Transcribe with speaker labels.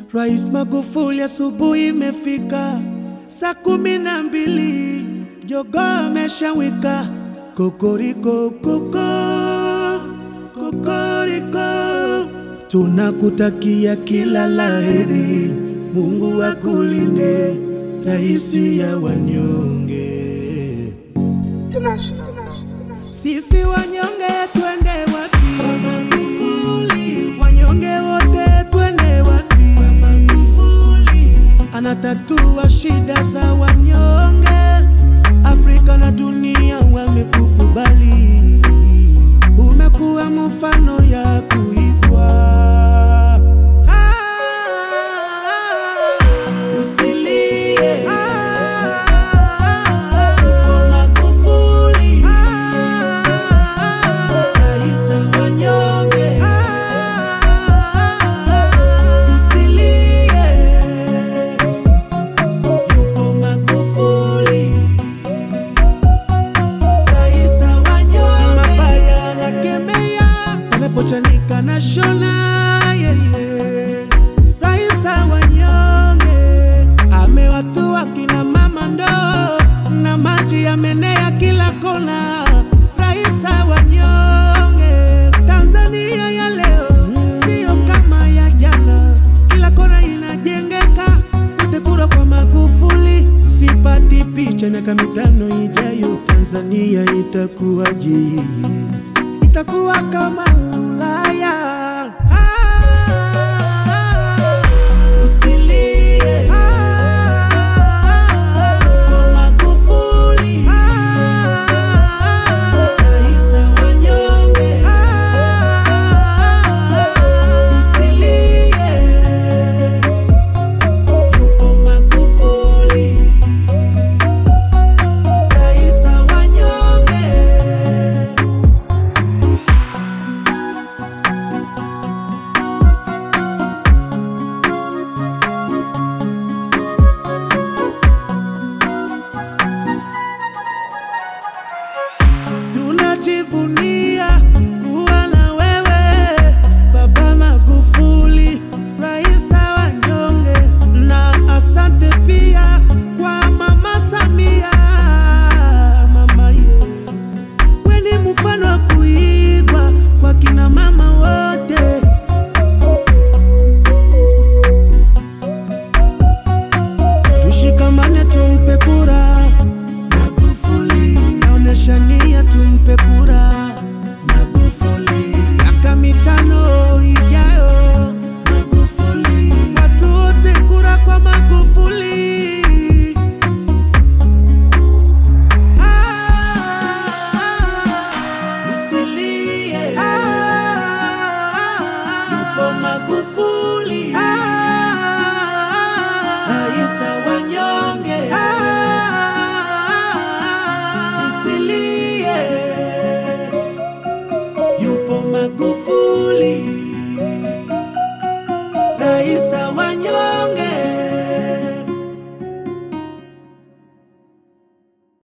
Speaker 1: Rais Magufuli, asubuhi imefika saa kumi na mbili, jogoo ameshawika kokoriko koko kokoriko. Tunakutakia kila laheri, Mungu akulinde, raisi ya wanyonge. Sisi wanyonge twende wapi? Magufuli. Wanyonge wote twende wapi? Magufuli. Anatatua shida za wanyonge, Afrika na dunia wamekukubali, umekuwa mfano ya kuigwa. Ah, usilie. Uko Magufuli. Rais wa wanyonge. Usilie. Yupo Magufuli. Rais wa wanyonge. Mabaya anakemea, anapochanika na shona yeye. Rais wa wanyonge amewatua kina mama ndoo na maji yamenea kila kona. Rais wa wanyonge, Tanzania ya leo sio kama ya jana, kila kona inajengeka. Wote kura kwa Magufuli, sipati picha miaka mitano ijayo Tanzania itakuwaje? Itakuwa kama Ulaya. Ah, usilie. Uko Magufuli. Rais wa wanyonge. Usilie. Yupo Magufuli. Rais wa wanyonge. Tunajivunia kuwa na wewe Baba Magufuli, rais wa wanyonge, na asante pia kwa Mama Samia. Mama ye, we ni mfano wa kuigwa kwa kina mama wote. Tushikamane tumpe kura Magufuli, naonesha nia tumpe kura Magufuli, miaka mitano ijayo Magufuli, watu wote kura kwa Magufuli. Ah, usilie. Yupo Magufuli. Rais wa wanyonge. Usilie. Yupo Magufuli.